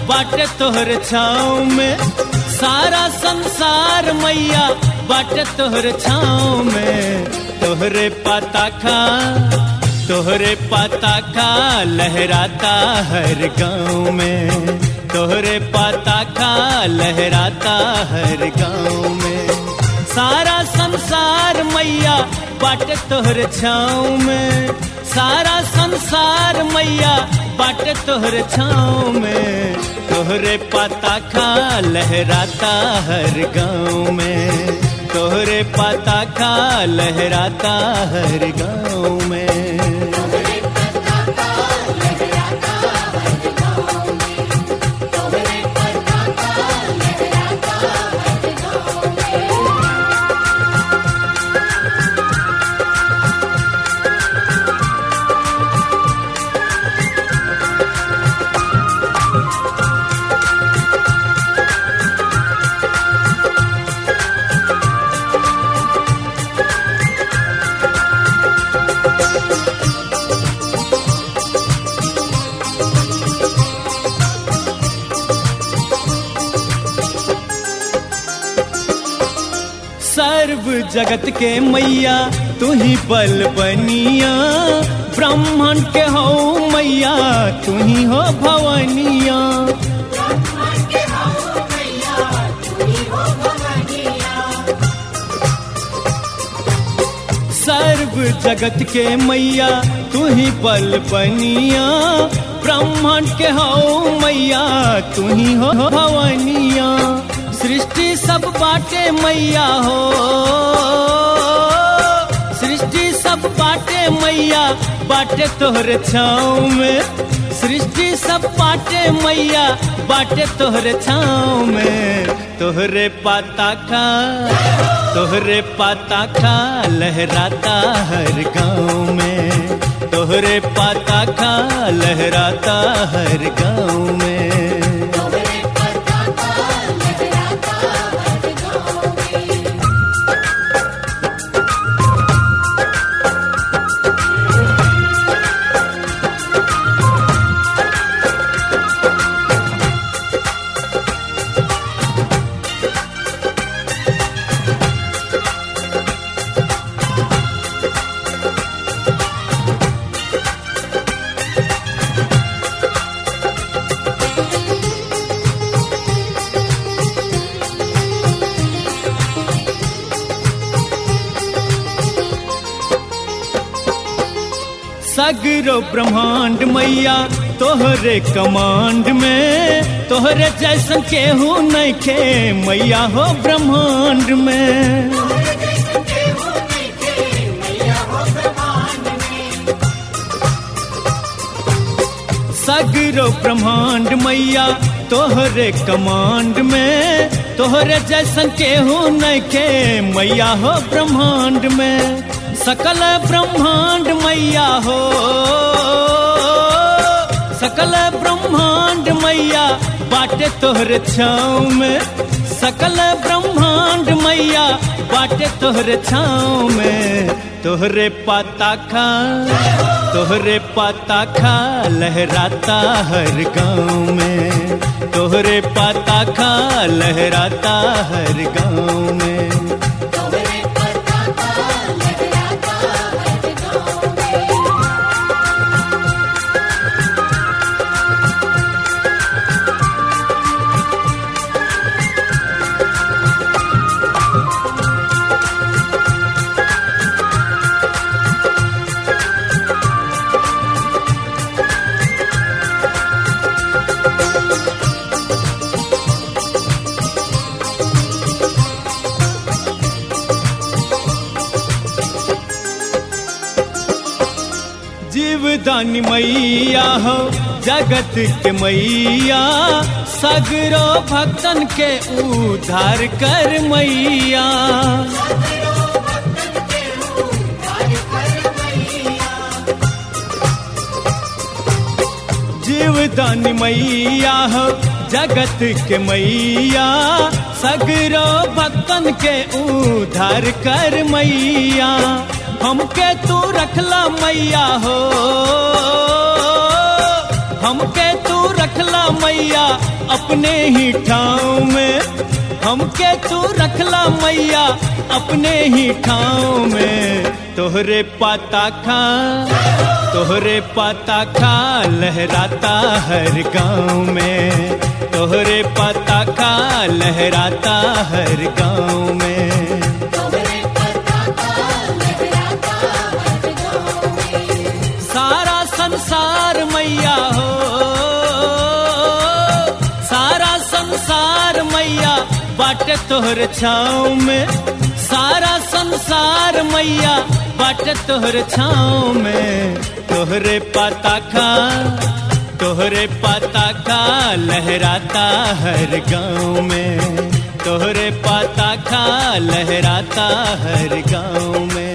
बाटे तोहर छाँव में सारा संसार मैया बाटे तोहर छाँव में तोहरे पाता खा तोहरे पाता खा लहराता हर गाँव में तोहरे पाता खा लहराता हर गाँव में सारा संसार मैया बाटे तोहर छाँव में सारा संसार मैया बाटे तोहर छाँव में तोहरे पाता खा लहराता हर गाँव में तोहरे पाता खा लहराता हर गाँव में सर्व जगत के मैया तू ही बल बनिया ब्राह्मण के हो मैया तू ही हो भवनिया सर्व जगत के मैया तू ही बल बनिया ब्राह्मण के हो मैया तू ही हो भवनिया सृष्टि सब बाटे मैया हो सृष्टि सब बाटे मैया बाटे तोहर छाँव में सृष्टि सब बाटे मैया बाटे तोहर छाँव में तोहरे पाता खा तोहरे पाता खा लहराता हर गाँव में तोहरे पाता खा लहराता हर गाँव में सगरो ब्रह्मांड मैया तोहरे कमांड में तोहरे जैसन केहू नहीं खे मैया हो ब्रह्मांड में सगरो ब्रह्मांड मैया तोहरे कमांड में तोहरे जैसन केहू नहीं खे मैया हो ब्रह्मांड में सकल ब्रह्मांड मैया हो सकल ब्रह्मांड मैया बाटे तोहर छाँव में सकल ब्रह्मांड मैया बाटे तोहर छाँव में तोहरे पाता खा तोहरे पाता खा लहराता हर गाँव में तोहरे पाता खा लहराता हर गाँव में जीवदानी मैया हो जगत के मैया सगरो भक्तन के उद्धार कर मैया जीवदानी मैया हो जगत के मैया सगरो भक्तन के उद्धार कर मैया हमके तू रखला मैया हो हमके तू रखला मैया अपने ही ठाव में हमके तू रखला मैया अपने ही ठाव में तोहरे पाता खा तोहरे पाता खा लहराता हर गांव में तोहरे पाता खा लहराता हर गांव में तोहरे पताका लहराता हर गाँव में सारा संसार मैया हो सारा संसार मैया बाटे तोहर छाँव में सारा संसार मैया बाटे तोहर छाँव में तोहरे पाता खा तोहरे पाता खा लहराता हर गांव में तोहरे पाता खा लहराता हर गांव में